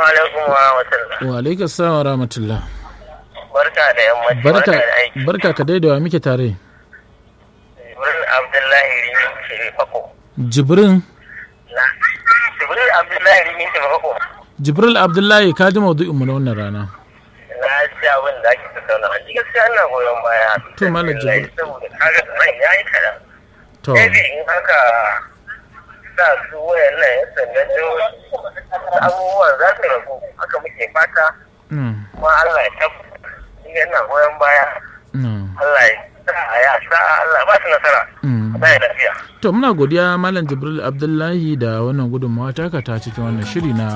alaikum wa rahmatullah. Wa alaikum salam wa rahmatullah. Barka da yammaci. Barka da aiki. barka ka daidawa muke tare. Jibril Abdullahi Rimi Shiri Fako. Jibrin Na. Jibril Abdullahi Rimi Shiri Fako. Jibril Abdullahi ka ji maudu'in mu na wannan rana. Na ji abin da ake tattauna. An ji gaskiya ina goyon baya. To, Malam Jibril. Saboda kaga nan ya yi kaɗan. To Maybe in haka sa su wayan nan ya sannan abubuwan za su ragu. Haka muke fata. mm, Kuma Allah ya tabbata. Ni yana goyon baya. mm, Allah ya sa ya sa Allah ba su nasara. mm. Ba ya lafiya. To muna godiya Malam Jibril Abdullahi da wannan gudunmawa taka ta cikin wannan shiri na